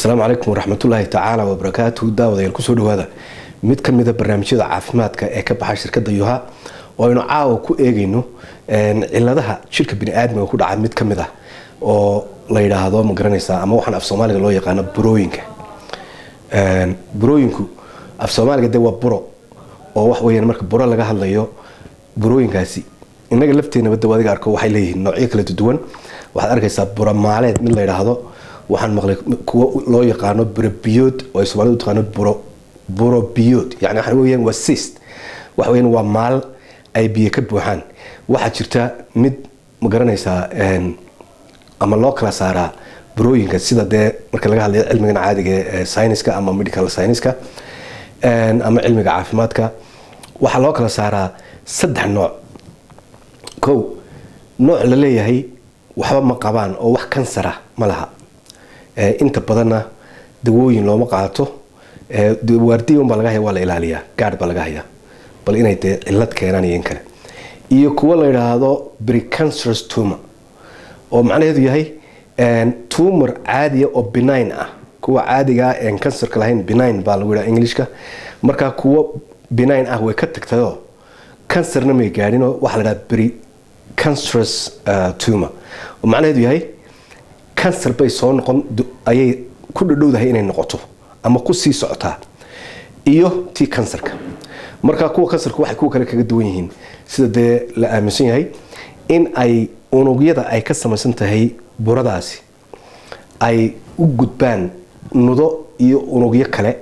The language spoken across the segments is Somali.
asalaamu calaykum waraxmatullaahi tacaala wabarakaatuhu daawadayaal kusoo dhawaada mid ka mida barnaamijyada caafimaadka ee ka baxa shirkadda yuha oo aynu caawa ku eegayno ciladaha jirka biniaadmiga ku dhaca mid ka mid ah oo la yidhaahdo ma garanaysaa ama waxaan af soomaaliga loo yaqaano burooyinka burooyinku af soomaaliga de waa buro oo wax weyaan marka buro laga hadlayo burooyinkaasi innaga lafteenaba de adiga arko waxay leeyihiin noocyo kala duwan waxaad arkaysaa buro maaleed mid la yidhaahdo waxaan maqlay kuwo loo yaqaano burobiyood oo ay soomaalidu taqaano buro burobiyood yani waxa weyaan waa sist waxa weyaan waa maal ay biyo ka buuxaan waxaa jirta mid ma garanaysaa ama loo kala saaraa burooyinka sida dee marka laga hadlayo cilmigan caadiga ee syniska ama medical syniska ama cilmiga caafimaadka waxaa loo kala saaraa saddex nooc kow nooc la leeyahay waxba ma qabaan oo wax kansara ma laha inta badanna dawooyin looma qaato waardiyan baa laga haya waa la ilaaliyaa gaadh baa laga hayaa bal inay dee cilad keenaan iyo in kale iyo kuwo la yidhaahdo precancerous tumor oo macnaheedu yahay tumor caadiya oo benign ah kuwa caadigaa en kansarka lahayn benign baa lagu yidhaha englishka markaa kuwo benign ah way ka tagtayoo kansarna may gaadhinoo waxaa la yidhaha precancerous tumor oo macnaheedu yahay kansar bay soo noqon ayay ku dhadhowdahay inay noqoto ama ku sii socotaa iyo tii kansarka marka kuwa kansarka waxay kuwa kale kaga duwan yihiin sida dee la aaminsan yahay in ay unugyada ay ka samaysan tahay buradaasi ay u gudbaan nudo iyo unugyo kale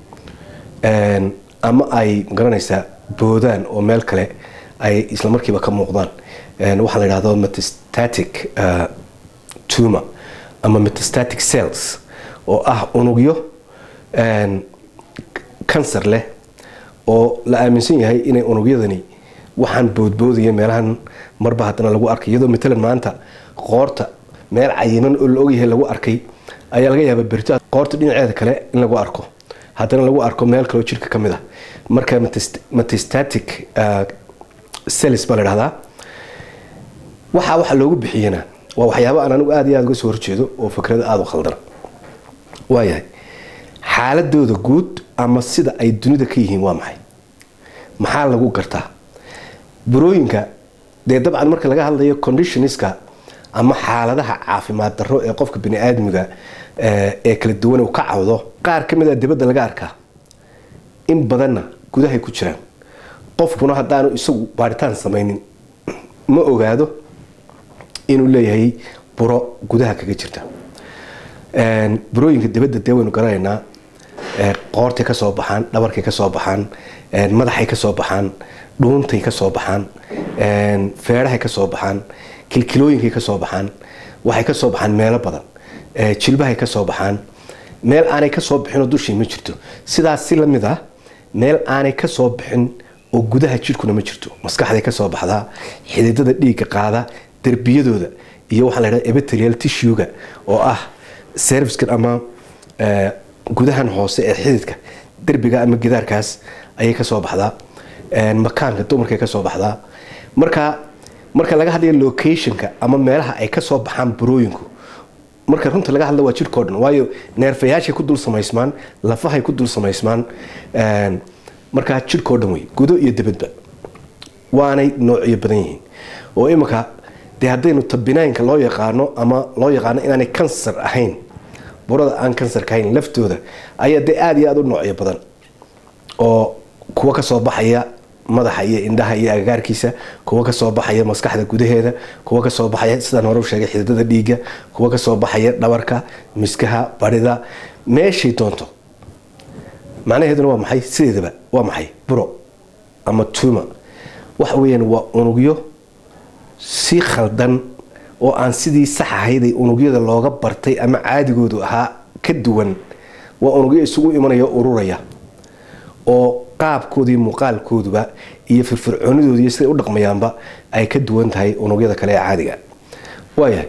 ama ay magaranaysaa boodaan oo meel kale ay islamarkiiba ka muuqdaan waxaa la yidhahdo metastatic tumor ama metastatic cells oo ah unugyo kansar leh oo la aaminsan yahay inay unugyadani waxaan boodboodaya meelahan marba haddana lagu arkay iyadoo matalan maanta qoorta meel cayiman oo la ogyahay lagu arkay ayaa laga yaaba berito qoorta dhinaceeda kale in lagu arko haddana lagu arko meel kaleoo jirka ka mid ah marka metastatic cells baa la dhahdaa waxaa waxa loogu bixiyana waa waxyaaba aan anigu aad iyo aad uga soo horjeedo oo fikrada aada u khaldana waayahay xaaladooda guud ama sida ay dunida ka yihiin waa maxay maxaa lagu gartaa burooyinka dee dabcan marka laga hadlayo conditionska ama xaaladaha caafimaad darro ee qofka baniaadmiga ee kala duwan uu ka cawdo qaar ka mid a dibadda laga arkaa in badanna gudahay ku jiraan qofkuna haddaanu isagu baaritaan samaynin ma ogaado inuu leeyahay buro gudaha kaga jirta burooyinka dibadda dee waynu garanaynaa qoortay ka soo baxaan dhabarkay ka soo baxaan madaxay ka soo baxaan dhuuntay ka soo baxaan feedhahay ka soo baxaan kilkilooyinkay ka soo baxaan waxay ka soo baxaan meelo badan jilbahay ka soo baxaan meel aanay ka soo bixinoo dushii ma jirto sidaas si lamid ah meel aanay ka soo bixin oo gudaha jirhkuna ma jirto maskaxday ka soo baxdaa xididada dhiigga qaada derbiyadooda iyo waxaa la ydhaha ebeterial tishuga oo ah serviskan ama gudahan hoose ee xididka derbiga ama gidaarkaas ayay ka soo baxdaa makaanka dumarkay ka soo baxdaa marka marka laga hadlayo locationka ama meelaha ay ka soo baxaan burooyinku marka runta laga hadla waa jirhkao dhan waayo neerfayaashay ku dul samaysmaan lafahay ku dul samaysmaan markaa jirhkao dhan wey gudo iyo dibadba waanay noocyo badan yihiin oo iminka dee haddaynu tabinaynka loo yaqaano ama loo yaqaano inaanay kansar ahayn burada aan kansarka ahayn laftooda ayaa dee aada iyo aada u noocyo badan oo kuwa kasoo baxaya madaxa iyo indhaha iyo agagaarkiisa kuwa kasoo baxaya maskaxda gudaheeda kuwa kasoo baxaya sidaan hore u sheegay xididada dhiigga kuwa kasoo baxaya dhabarka miskaha barida meeshay doonto macnaheeduna waa maxay sideedaba waa maxay buro ama tuma waxa weyaan waa unugyo si khaldan oo aan sidii sax ahayday unugyada looga bartay ama caadigoodu ahaa ka duwan waa unugyo isugu imanaya ururaya oo qaabkoodii muuqaalkooduba iyo firfircoonidooda iyo siday u dhaqmayaanba ay ka duwan tahay unugyada kale ee caadiga waayahay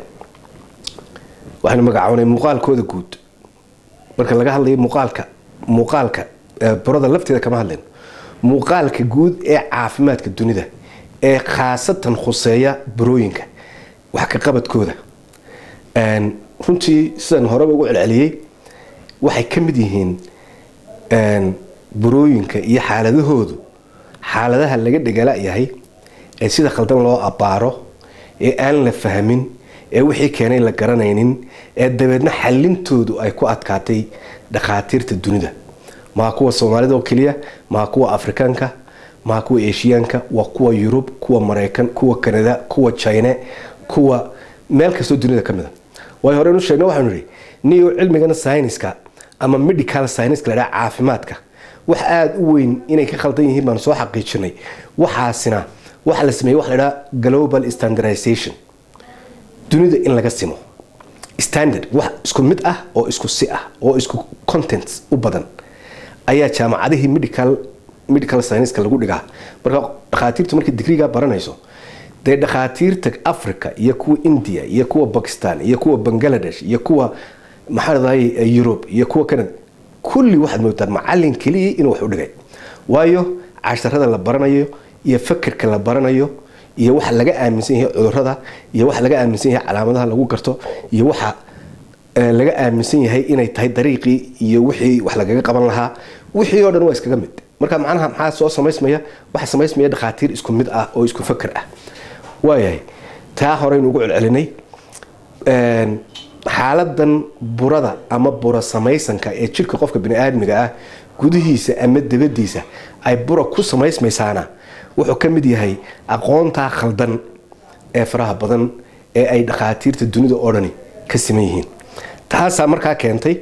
waxaynu magacoonay muuqaalkooda guud marka laga hadlayo muuqaalka muuqaalka burada lafteeda kama hadlayno muuqaalka guud ee caafimaadka dunida ee khaasatan khuseeya burooyinka wax ka qabadkooda runtii sidaan horeba ugu celceliyey waxay ka mid yihiin burooyinka iyo xaaladahoodu xaaladaha laga dhegala-yahay ee sida khaldan loo abbaaro ee aan la fahmin ee wixii keenay la garanaynin ee dabeedna xallintoodu ay ku adkaatay dhakhaatiirta dunida maa kuwa soomaalida oo keliya maa kuwa afrikaanka maa kuwa eshiyaanka waa kuwa yurub kuwa maraykan kuwa kanada kuwa jine kuwa meel kastoo dunida ka mid a way horenu sheegna waxaanu nihi niyo cilmigana syniska ama medical syniska la dhaha caafimaadka wax aada u weyn inay ka khaldan yihiin baanu soo xaqiijinay waxaasina waxa la sameeyey waxa la dhaha global standardization dunida in laga simo standard wax isku mid ah oo isku si ah oo isku contents u badan ayaa jaamacadihii medical medical scienceska lagu dhigaa marka dhakhaatiirtu markay digriga baranayso dee dhakhaatiirta africa iyo kuwa india iyo kuwa bakistan iyo kuwa bangladesh iyo kuwa maxaa ladahay yurub iyo kuwa canada kulli waxaad moodtaan macalin keliya inuu wax u dhigay waayo casharada la baranayo iyo fakerka la baranayo iyo waxa laga aaminsan yahay cudurada iyo waxa laga aaminsan yahay calaamadaha lagu garto iyo waxa laga aaminsan yahay inay tahay dariiqii iyo wixii wax lagaga qaban lahaa wixii oo dhan waa iskaga mid marka macnaha maxaa soo samaysmaya waxa samaysmaya dhakhaatiir isku mid ah oo isku faker ah waayahay taa horeynu ugu celcelinay xaaladan burada ama bura samaysanka ee jirka qofka bani-aadmiga ah gudihiisa ama dabadiisa ay bura ku samaysmaysaana wuxuu ka mid yahay aqoontaa khaldan ee faraha badan ee ay dhakhaatiirta dunida oo dhani ka siman yihiin taasaa markaa keentay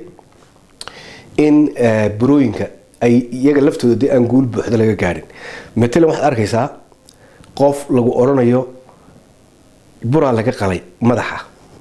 in burooyinka ay iyaga laftooda dee aan guul buuxda laga gaadhin matalan waxaad arkaysaa qof lagu odhanayo buraa laga qalay madaxa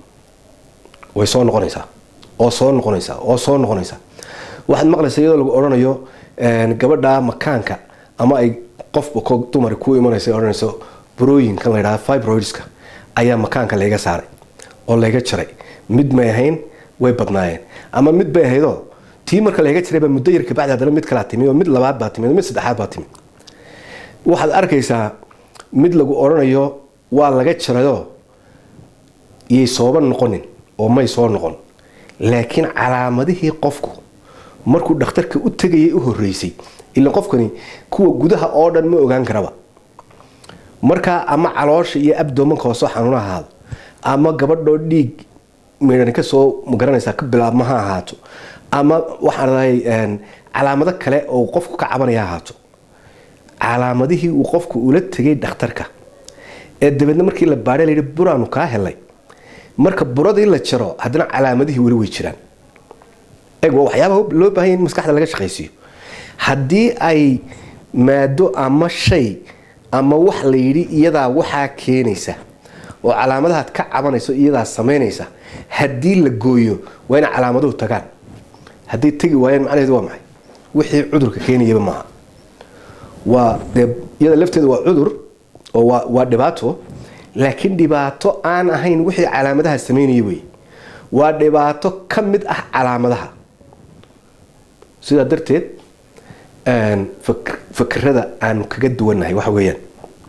way soo noqonaysaa oo soo noqonaysaa oo soo noqonaysaa waxaad maqlaysaa iyadoo lagu odhanayo gabadha makaanka ama ay qofba ko dumar ku imanaysa odhanayso burooyinkan la ydhaha fibroidska ayaa makaanka layga saaray oo layga jaray mid may ahayn way badnaayeen ama mid bay ahaydoo tii marka layga jirayba muddo yar kabacdi haddana mid kalaa timi oo mid labaad baa timi mid saddexaad baa timi waxaad arkaysaa mid lagu odhanayo waa laga jarayoo iyay sooba noqonin oo may soo noqon laakiin calaamadihii qofku markuu dhakhtarka u tegayay u horeysay ila qofkani kuwa gudaha oo dhan ma ogaan karaba markaa ama caloosha iyo abdomanka hoosoo xanuun ahaado ama gabadhoo dhiig midhan kasoo magaranaysaa ka bilaabma ha ahaato ama waxaan dahay calaamado kale oo qofku ka cabanaya ahaato calaamadihii uu qofku ula tegay dhakhtarka ee dabeedna markii la baadhay layidhi buraanu kaa helay marka buradii la jaro haddana calaamadihii weli way jiraan eg waa waxyaabaha loo baahanya in maskaxda laga shaqaysiiyo haddii ay maado ama shay ama wax la yidhi iyadaa waxaa keenaysa oo calaamadahaad ka cabanayso iyadaa samaynaysa haddii la gooyo waa inay calaamaduhu tagaan hadday tegi waayeen macnaheedu waa maxay wixii cudurka keenayaba maaha waa dee iyada lafteeda waa cudur oo waa waa dhibaato laakiin dhibaato aan ahayn wixii calaamadaha sameynaya wey waa dhibaato ka mid ah calaamadaha sidaa darteed fakerada aanu kaga duwannahay waxa weeyaan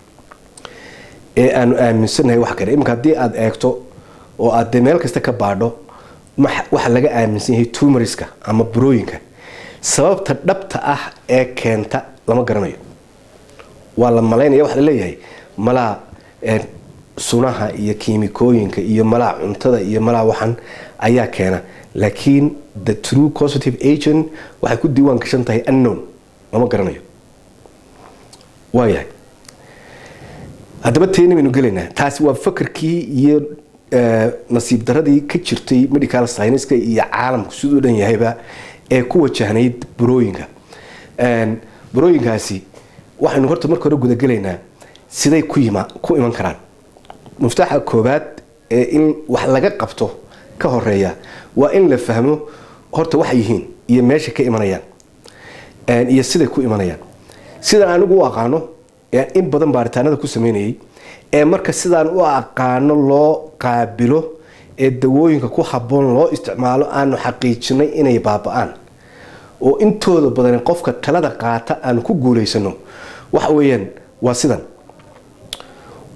ee aanu aaminsannahay wax kale iminka haddii aada eegto oo aad dee meel kasta ka baadho waxa laga aaminsan yahay tumoriska ama burooyinka sababta dhabta ah ee keenta lama garanayo waa la malaynaya waxa la leeyahay malaa sunaha iyo kiimikooyinka iyo malaa cuntada iyo malaa waxan ayaa keena laakiin the true positive agent waxay ku diiwaan gashan tahay unknown lama garanayo waayahay haddaba teeni baynu gelaynaa taasi waa fakerkii iyo nasiib daradii ka jirtay medical scienska iyo caalamku siduu dhan yahayba ee ku wajahnayd burooyinka burooyinkaasi waxaynu horta marka hore gudagelaynaa siday ku iman karaan muftaaxa koobaad ee in wax laga qabto ka horeeya waa in la fahmo horta waxay yihiin iyo meesha ka imanayaan iyo siday ku imanayaan sidaan anigu u aqaano in badan baaritaanada ku sameynayay ee marka sidaan u aqaano loo qaabilo ee dawooyinka ku habboon loo isticmaalo aanu xaqiijinay inay baaba-aan oo intooda badan qofka talada qaata aanu ku guulaysano waxa weeyaan waa sidan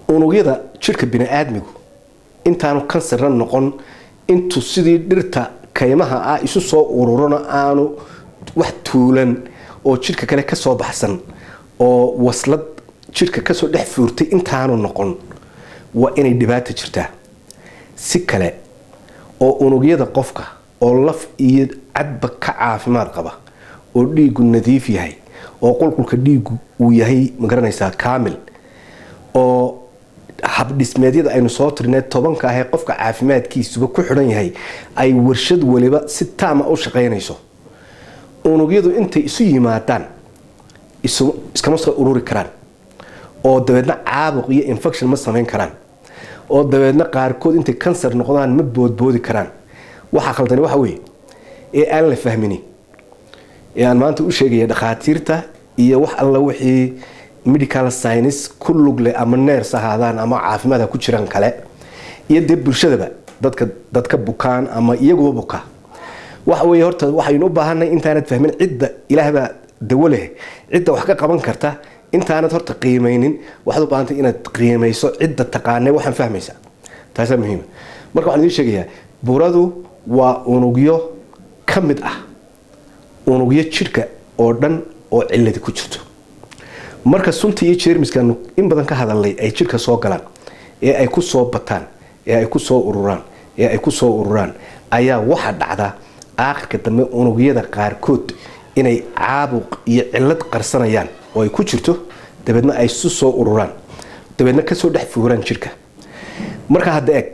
unugyada jirka bini-aadmigu intaanu kansarna noqon intuu sidii dhirta kaymaha ah isu soo ururona aanu wax tuulan oo jidhka kale kasoo baxsan oo waslad jidhka kasoo dhex fuurtay intaanu noqon waa inay dhibaata jirtaa si kale oo unugyada qofka oo laf iyo cadba ka caafimaad qaba oo dhiigu nadiif yahay oo qulqulka dhiigu uu yahay magaranaysaa kaamil oo habdhismeedyada aynu soo tirnay tobanka ahee qofka caafimaadkiisuba ku xidhan yahay ay warshad waliba si taama u shaqaynayso unugyadu intay isu yimaadaan iskama soo ururi karaan oo dabeedna caabuq iyo infection ma samayn karaan oo dabeedna qaarkood intay kansar noqdaan ma boodboodi karaan waxaa khaldani waxa weeye ee aan la fahmini ee aan maanta u sheegaya dhakhaatiirta iyo wax alla wixii medical science ku lugle ama neers ahaadaan ama caafimaadha ku jiraan kale iyo dee bulshadaba dadka dadka bukaan ama iyaguba buka waxa weeye horta waxaynu u baahanay intaanad fahmin cidda ilaahbaa dawo leh cidda wax ka qaban karta intaanad horta qiimaynin waxaad u baahantay inaad qiimayso cidda taqaane waxaan fahmaysa taasaa muhiima marka waxaan idiin sheegayaa burada waa unugyo ka mid ah unugyo jidhka oo dhan oo ciladi ku jirto marka sunta iyo jeermiskaanu in badan ka hadalnay ay jidhka soo galaan ee ay ku soo bataan ee ay ku soo ururaan ee ay ku soo ururaan ayaa waxa dhacda aakhirka dambe unugyada qaarkood inay caabuq iyo cilad qarsanayaan oo ay ku jirto dabeedna ay su soo ururaan dabeedna kasoo dhex fuuraan jidhka marka hadda eeg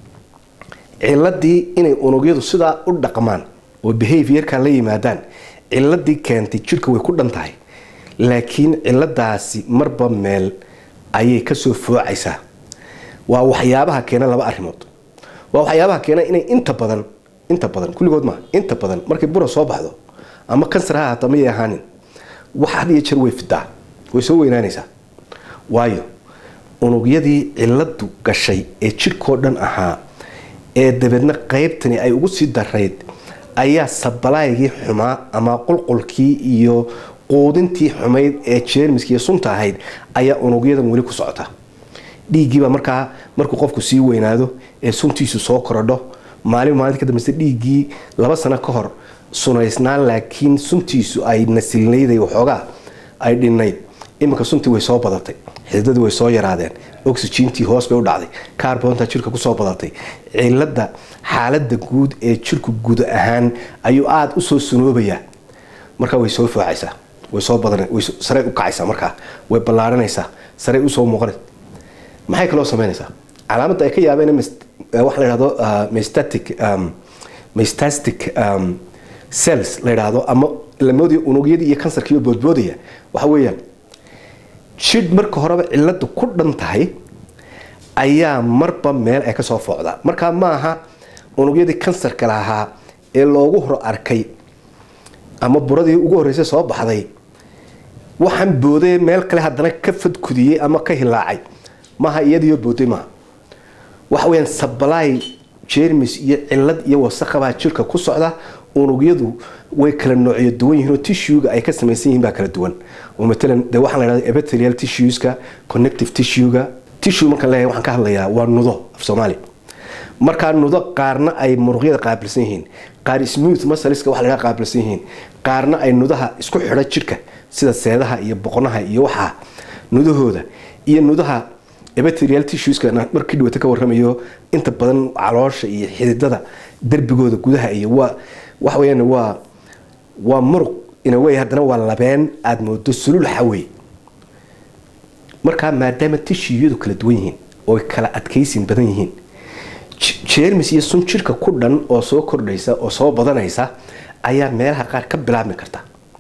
ciladii inay unugyadu sidaa u dhaqmaan oo behaviorka la yimaadaan ciladii keentay jidhka way ku dhan tahay laakiin ciladaasi marba meel ayay kasoo foocaysaa waa waxyaabaha keena laba arimood waa waxyaabaha keena inay inta badan inta badan kulligood maa inta badan markay bura soo baxdo ama kansar ha haata mayay ahaanin wax had iyo jeer way fidaa way soo weynaanaysaa waayo unugyadii ciladu gashay ee jidhkoo dhan ahaa ee dabeedna qaybtani ay ugu sii darayd ayaa sabalaygii xumaa ama qulqulkii iyo quudintii xumayd ee jeermiska iyo sunta ahayd ayaa unugyadan weli ku socota dhiiggiibaa markaa markuu qofku sii weynaado ee suntiisu soo korodho maalin maalinta ka dambeysa dhiiggii laba sano ka hor sunaysnaan laakiin suntiisu ay nasilnayday waxoogaa ay dhinnayd iminka suntii way soo badatay xididadii way soo yaraadeen oxygentii hoos bay u dhacday carbonta jirka kusoo badatay cilada xaalada guud ee jirku guud ahaan ayuu aada usoo sunoobayaa markaa way soo foocaysaa way soo badan way sarey u kacaysaa markaa way ballaaranaysaa sarey usoo muuqanaysa maxay kaloo samaynaysaa calaamadda ay ka yaabeen waxa la yidhahdo mestatic mestastic cells la yidhaahdo ama lamoodii unugyadii iyo kansarkiiyo boodboodaya waxa weeyaan jidh marka horeba ciladu ku dhan tahay ayaa marba meel ay kasoo foocdaa markaa maaha unugyadii kansarka lahaa ee loogu hor arkay ama buradii ugu horreysay soo baxday waxaan boodee meel kale haddana ka fadkudiyey ama ka hilaacay maaha iyadiyo booday maaha waxa weyaan sabalaay jermis iyo cilad iyo wasaqabaa jirka ku socda unugyadu way kala noocyo duwan yihiin oo tissuega ay ka samaysan yihiin baa kala duwan oo matalan dee waxaan la yidhahda epithelial tissueska connective tissuega tissue markaan leeyahay waxaan ka hadlayaa waa nudo af soomaali markaa nudo qaarna ay muruqyada qaabilsan yihiin qaar smooth muscleska wax laga qaabilsan yihiin qaarna ay nudaha isku xidha jidhka sida seedaha iyo boqonaha iyo waxaa nudahooda iyo nudaha epithelial tissueska markii dhawata ka warramayo inta badan caloosha iyo xididada derbigooda gudaha iyo waa waxa weyaan waa waa muruq inawey haddana waa labeen aada moodo sulul xawey markaa maadaama tishiyadu kala duwan yihiin oo kala adkaysin badan yihiin jermis iyo sun jirka ku dhan oo soo kordhaysa oo soo badanaysa ayaa meelaha qaar ka bilaabmi karta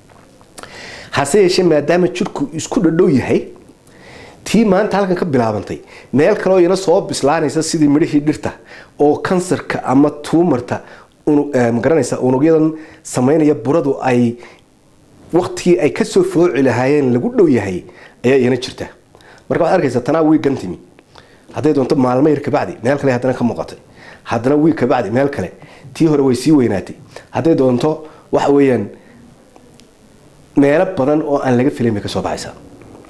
hase yeeshee maadaama jirku isku dhadhow yahay tii maanta halkan ka bilaabantay meel kaleoo iyana soo bislaanaysa sidii midhihii dhirta oo kansarka ama tuumarta magaranaysa unugyadan samaynaya buradu ay waktigii ay kasoo fooci lahaayeen lagu dhow yahay ayaa iyana jirta marka waxaad arkaysa tanaa wiigan timi hadday doonto maalmo yar kabacdi meel kale haddana ka muuqatay haddana wiig kabacdi meel kale tii hore way sii weynaatay hadday doonto waxa weeyaan meelo badan oo aan laga filayn bay kasoo baxaysaa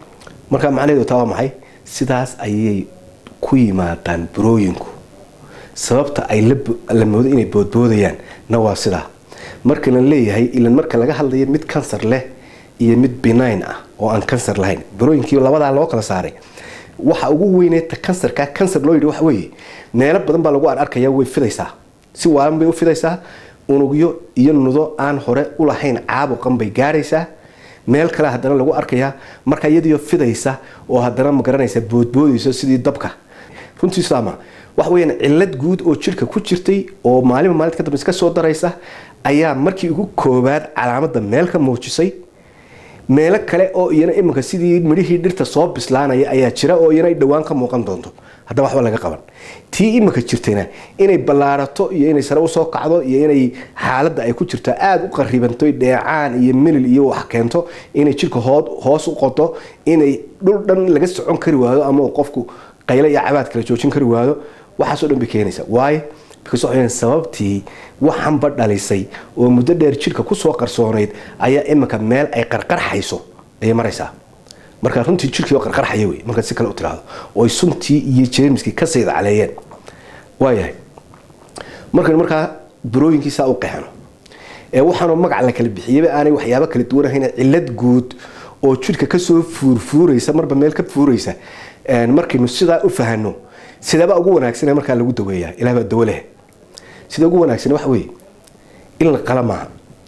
marka macnaheedu taa waa maxay sidaas ayay ku yimaadaan burooyinku sababta ay la moodo inay boodboodayaan na waa sidaa marka la leeyahay ilan marka laga hadlayo mid kansar leh iyo mid benign ah oo aan kansar lahayn barooyinkii labadaa loo kala saaray waxa ugu weyneeta kansarka kansar loo yidhi waxa weeye meelo badan baa lagu arkaya way fidaysaa si waalan bay u fidaysaa unugyo iyo nudo aan hore u lahayn caabuqan bay gaaraysaa meel kale haddana lagu arkayaa marka iyadiyo fidaysa oo haddana magaranaysa boodboodayso sidii dabka runtii saama waxa weyaan cilad guud oo jirka ku jirtay oo maalinba maalinta ka dambe iska soo daraysa ayaa markii ugu koobaad calaamada meel ka muujisay meelo kale oo iyana iminka sidii midhihii dhirta soo bislaanaya ayaa jira oo iyana ay dhowaan ka muuqan doonto haddaba waxba laga qaban tii iminka jirtayna inay ballaarato iyo inay sare usoo kacdo iyo inay xaaladda ay ku jirto aada u qaribanto dheecaan iyo milil iyo wax keento inay jirka hoos u qodo inay dhul dhan laga socon kari waado ama qofku qayle iyo cabaad kala joojin kari waado waxaasoo dhan bay keenaysa waayo because waxay sababtii waxanba dhalisay oo muddo dheer jirka kusoo qarsoonayd ayaa iminka meel ay qarqarxayso ayay maraysaa marka runtii jirkii oo qarqarxaya wey markaad si kale u tiraahdo oo ay suntii iyo jeermiskii ka sayda caleeyeen waayahay markaynu markaa burooyinkiisaa u qeexno ee waxaanoo magac la kala bixiyeyba aanay waxyaabo kala duwan ahayn cilad guud oo jirka kasoo fuurfuuraysa marba meel ka fuuraysa markaynu sidaa u fahano sideebaa ugu wanaagsan markaa lagu daweeyaa ilah baa dawo leh sida ugu wanaagsan waxa weeye in la qala maaha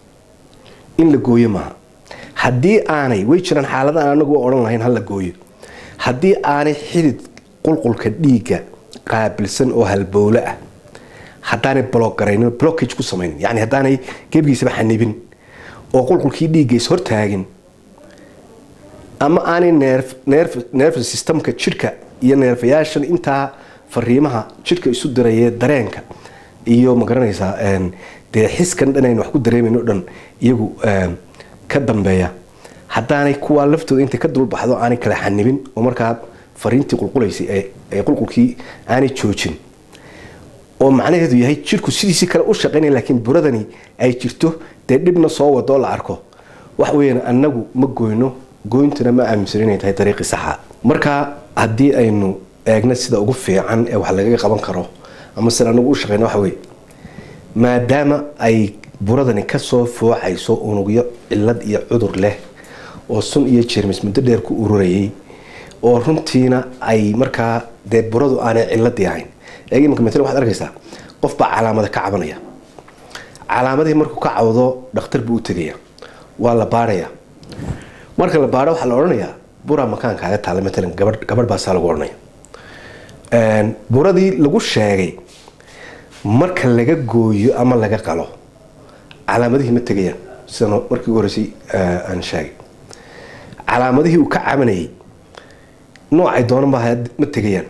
in la gooyo maaha haddii aanay way jiraan xaaladaan anagu odhan lahayn ha la gooyo haddii aanay xidid qulqulka dhiigga qaabilsan oo halbowle ah haddaanay blogaraynin blockage ku samaynin yani haddaanay gebigiisaba xanibin oo qulqulkii dhiigga is hortaagin ama aanay nerve systemka jirka iyo neerfayaashan intaa fariimaha jirka isu dirayee dareenka iyo magaranaysaa dee xiskan dhan aynu wax ku dareemayno dhan iyagu ka dambeeya haddaanay kuwaa laftooda intay ka dulbaxdo aanay kala xanibin oo markaa fariintii qulqulaysay ee qulqulkii aanay joojin oo macnaheedu yahay jirku sidiisii kale u shaqaynaya laakiin buradani ay jirto dee dhibna soo wadoo la arko wax weyaan annagu ma goyno goyntuna ma aaminsan inay tahay dariiqii saxa marka haddii aynu eegno sida ugu fiican ee wax lagaga qaban karo ama sida anagu u shaqeyno waxa weye maadaama ay buradani kasoo foocayso unugyo cilad iyo cudur leh oo sun iyo jermis muddo dheer ku ururayay oo runtiina ay markaa dee buradu aanay ciladii ahayn eeg imanka matl waxaad arkaysaa qof baa calaamada ka cabanaya calaamadihii markuu ka cawdo dhakhtar buu u tegaya waa la baarhaya marka la baadho waxaa la odhanayaa buraa makaankaaga taala maalan gabadh gabadh baasaa lagu odhanaya buradii lagu sheegay marka laga gooyo ama laga qalo calaamadihii ma tegayaan sida markii ugu horeysay aan sheegay calaamadihii uu ka cabanayay noocay doonan ba ma tegayaan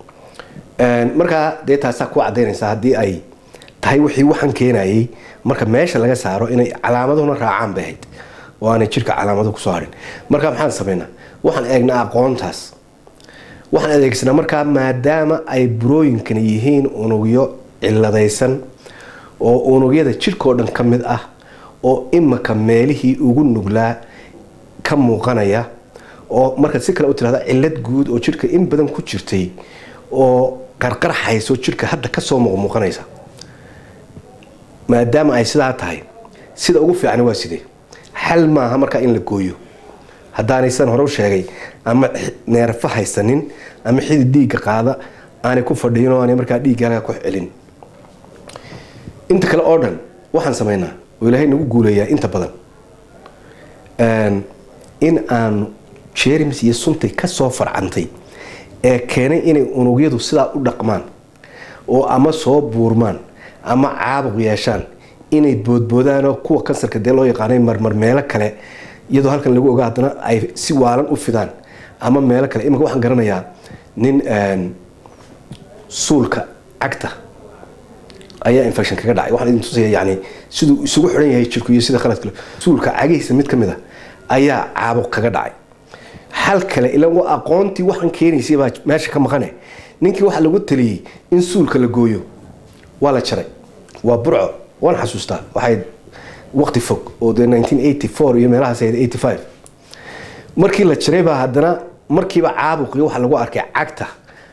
markaa dee taasaa ku cadaynaysa haddii ay tahay wixii waxaan keenayay marka meesha laga saaro inay calaamadahuna raacaan bay ahayd oo aanay jirka calaamado kusoo harin marka maxaan samaynaa waxaan eegnaa aqoontaas waxaan adeegsanaa markaa maadaama ay burooyinkani yihiin unugyo ciladaysan oo unugyada jirkao dhan ka mid ah oo imaka meelihii ugu nuglaa ka muuqanaya oo markaad si kale u tirahda cilad guud oo jirka in badan ku jirtay oo qarqarxayso jirka hadda kasoo muuqmuuqanaysa maadaama ay sidaa tahay sida ugu fiican waa sidee xal maaha markaa in la gooyo haddaanaysan hore u sheegay ama neerfa haysanin ama xidid dhiigga qaada aanay ku fadhiyin oo aanay markaa dhiiggaaga ku celin inta kale oo dhan waxaan samaynaa oo ilaahay nagu guuleeyaa inta badan in aanu jerms iyo suntay kasoo farcantay ee keenay inay unugyadu sidaa u dhaqmaan oo ama soo buurmaan ama caabuq yeeshaan inay boodboodaanoo kuwa kansarka dee loo yaqaanay marmar meelo kale iyadoo halkan lagu ogaa haddana ay si waalan u fidaan ama meelo kale iminka waxaan garanayaa nin suulka cagta ayaa infection kaga dhacay waxaan idin tusaya yani siduu isugu xidhan yahay jirku iyo sida khaladka suulka cagihiisa mid ka mid a ayaa caabuq kaga dhacay xal kale ila waa aqoontii waxaan keenaysay baa meesha ka maqane ninkii waxaa lagu taliyey in suulka la gooyo waa la jaray waa burco waan xasuustaa waxay waqti fog oo dee iyo meelahaas markii la jaray baa haddana markiiba caabuqii waxaa lagu arkay cagta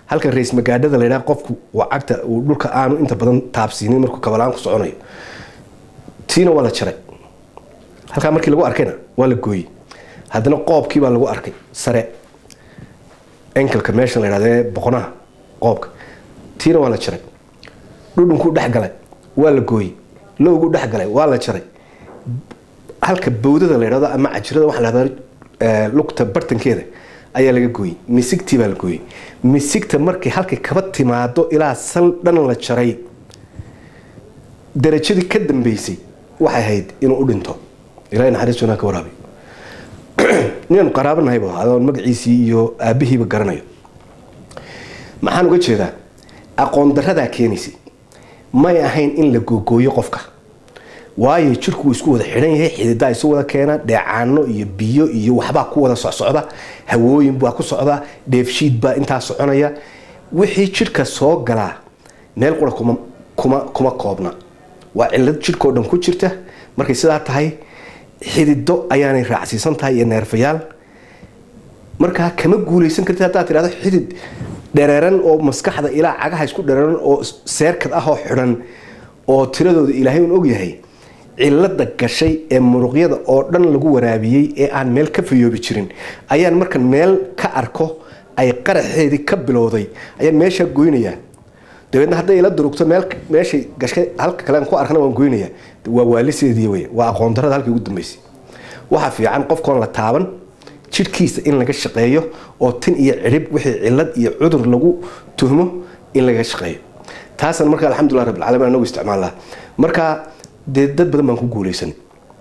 halka rays magaadhada la yidhaha qofku uu cagta uu dhulka aanu inta badan taabsiinin markuu kabalaan ku soconayo tiina waa la jaray halkaa markii lagu arkayna waa la gooyey haddana qoobkii baa lagu arkay sare enkelka meesha la yidhahde boqonaha qoobka tiina waa la jaray dhudhunkuu dhex galay waa la gooyey lowguu dhex galay waa la jaray halka bawdada la yidhahdo ama cajirada waxa la yidhahdo lugta bartankeeda ayaa laga gooyey misigtii baa la gooyey misigta markii halkay kaba timaado ilaa sal dhan la jaray darajadii ka dambeysay waxay ahayd inuu u dhinto ilahay naxariis wanaa ka waraabiyo ninaan qaraabanahay bu adoon magaciisii iyo aabihiiba garanayo maxaan uga jeedaa aqoon daradaa keenaysay may ahayn in la googooyo qofka waayo jirku wuu isku wada xidhan yahay xididaa isu wada keena dheecaano iyo biyo iyo waxbaa ku wada socsocda hawooyin baa ku socda dheefshiid baa intaa soconaya wixii jidhka soo galaa meel qura kuma kuma kuma koobna waa cilad jidhkao dhan ku jirta markay sidaa tahay xidido ayaanay raacsiisan tahay iyo neerfayaal markaa kama guulaysan kartid haddaad tidhahdo xidid dhereeran oo maskaxda ilaa cagaha isku dhereeran oo seerkad ah oo xidhan oo tiradooda ilaahay un ogyahay cilada gashay ee muruqyada oo dhan lagu waraabiyey ee aan meel ka fayoobi jirin ayaan markan meel ka arko ay qaraxeedii ka bilowday ayaan meeshaa goynayaa dabeedna hadday ila durugto meel meeshay gashay halka kale aan ku arkana waan goynayaa waa waaliseedii wey waa aqoon darada halkii ugu dambeysay waxaa fiican qofkoon la taaban jidhkiisa in laga shaqeeyo oo tin iyo cirib wixii cilad iyo cudur lagu tuhmo in laga shaqeeyo taasna marka alxamdulilah rabbilcalamin anagu isticmaalnaa marka dee dad badan baan ku guulaysan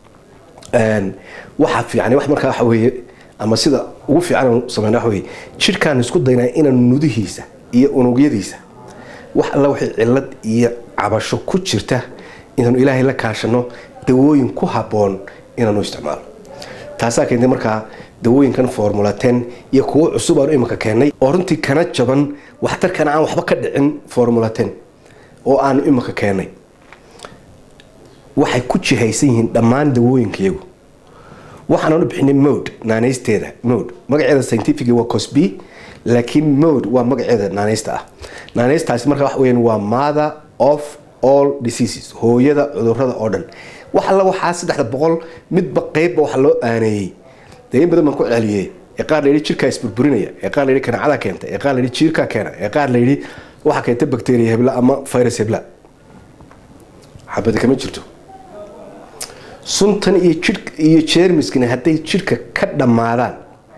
waxaa fiican wax markaa waxa weeye ama sida ugu fiican sameyna waxa weeye jidhkaan isku daynaa inaan nudihiisa iyo unugyadiisa wax alla wixii cilad iyo cabasho ku jirta inaanu ilaahay la kaashano dawooyin ku habboon inaanu isticmaalo taasaa keentay markaa dawooyinkan formulaten iyo kuwo cusub aanu iminka keennay oo runtii kana jaban waxtarkana aan waxba ka dhicin formulaten oo aanu iminka keennay waxay ku jihaysan yihiin dhammaan dawooyinkayagu waxaananu bixinay mode naanaysteeda mode magaceeda scientific waa cosby laakiin mode waa magaceeda naanaysta ah naanaystaasi marka waxa weyaan waa mother of all diseases hooyada cudurada oo dhan wax alla waxaa saddexda boqol midba qeybba waxa loo aaneeyey dee in badan baan ku celiyey ee qaar layidhi jirkaa isburburinaya ee qaar layidhi kanacadaa keenta ee qaar layidhi jiirkaa keena ee qaar layidhi waxaa keenta bacteria hebla ama virus hebla xabadi kama jirto suntan iyo jir iyo jeermiskana hadday jidhka ka dhammaadaan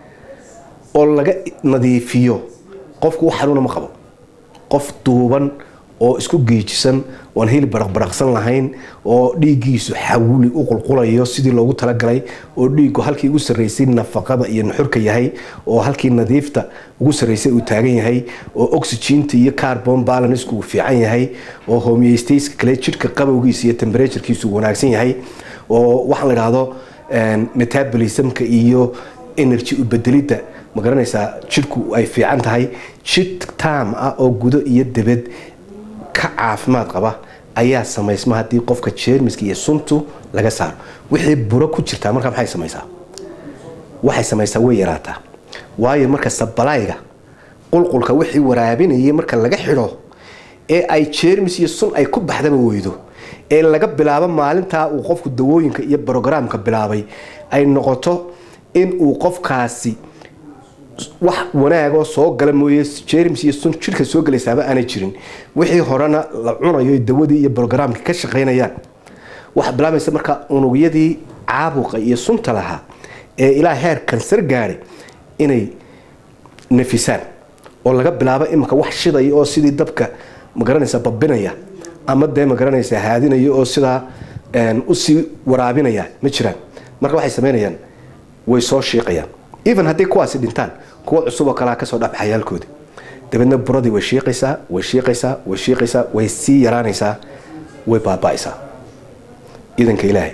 oo laga nadiifiyo qofku wax xanuuna ma qabo qof duuban oo isku geejisan oon heli baraqbaraqsan lahayn oo dhiiggiisu xawuli u qulqulayo sidii loogu talagalay oo dhiiggu halkii ugu sarraysay nafaqada iyo nuxurka yahay oo halkii nadiifta ugu sarraysay uu taagan yahay oo oxygeenta iyo carbon balanceku uu fiican yahay oo homeostayska kale jidhka qabowgiisa iyo temperaturekiisu wanaagsan yahay oo waxaan la idhaahdo metabolismka iyo energy ubedelidda ma garanaysaa jidhku ay fiican tahay jidh taam ah oo gudo iyo debed ka caafimaad qaba ayaa samaysma haddii qofka jeermiska iyo suntu laga saaro wixii buro ku jirtaa markaa maxay samaysaa waxay samaysaa way yaraataa waayo marka sabalayga qulqulka wixii waraabinayay marka laga xidho ee ay jeermis iyo sun ay ku baxdaba weydo ee laga bilaabo maalintaa uu qofku dawooyinka iyo brogramka bilaabay ay noqoto in uu qofkaasi wax wanaagoo soo gala mooye jerms iyo sun jidhka soo gelaysaaba aanay jirin wixii horena la cunayo dawadii iyo brogramka ka shaqaynayaan waxaa bilaabaysa markaa unugyadii caabuqa iyo sunta lahaa ee ilaa heer kansar gaadhay inay nafisaan oo laga bilaabo imika wax shidaya oo sidii dabka magaranaysa babinaya ama dee magaranaysa haadinaya oo sidaa usii waraabinaya ma jiraan marka waxay samaynayaan way soo shiiqayaan even hadday kuwaasi dhintaan kuwa cusuboo kalea kasoo dhabaxayaalkoodi dabeedna buradii way shiiqaysaa way shiiqaysaa way shiiqaysaa way sii yaraanaysaa way baaba'aysaa idanka ilaahay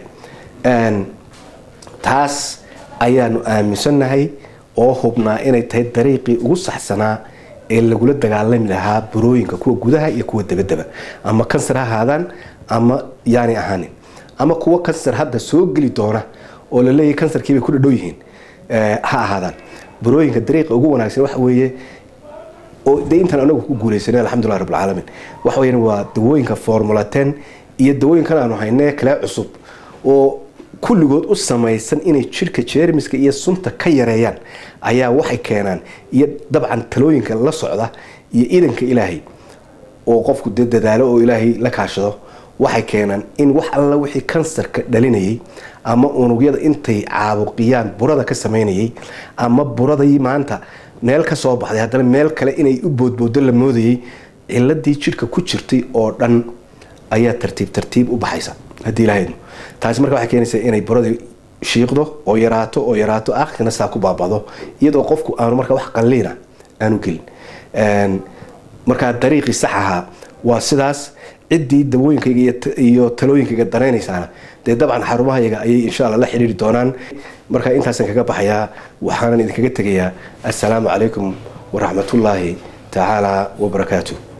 taas ayaanu aaminsannahay oo hubnaa inay tahay dariiqii ugu saxsanaa ee lagula dagaalami lahaa burooyinka kuwa gudaha iyo kuwa dabadaba ama kansar ha ahaadaan ama yaani ahaanin ama kuwa kansar hadda soo geli doona oo la leeyahy kansarkiibay ku dhadhow yihiin ha ahaadaan burooyinka dariiqa ugu wanaagsan waxa weeye oo dee intaan anagu ku guuleysanay alxamdulilah rabbilcaalamiin waxa weyaan waa dawooyinka formula ten iyo dawooyinkan aanu haynee kale cusub oo kulligood u samaysan inay jirka jeermiska iyo sunta ka yareeyaan ayaa waxay keenaan iyo dabcan talooyinka la socda iyo idanka ilaahay oo qofku dee dadaalo oo ilaahay la kaashado waxay keenaan in wax alla wixii kansarka dhalinayay ama unugyada intay caabuqiyaan burada ka samaynayay ama buradii maanta meel ka soo baxday haddana meel kale inay u boodboodo la moodayay ciladii jirka ku jirtay oo dhan ayaa tartiib tartiib u baxaysa haddii ilaahaynu taasi marka waxay keenaysaa inay buradii shiiqdo oo yaraato oo yaraato aakhirkana saa ku baabado iyadoo qofku aanu marka wax qalliina aanu gelin markaa dariiqii sax ahaa waa sidaas ciddii dawooyinkayga iyo talooyinkayga danaynaysaana dee dabcan xarumahayaga ayay insha alla la xidhiiri doonaan marka intaasaan kaga baxayaa waxaanan idinkaga tegayaa assalaamu calaykum waraxmatullaahi tacaala wabarakaatu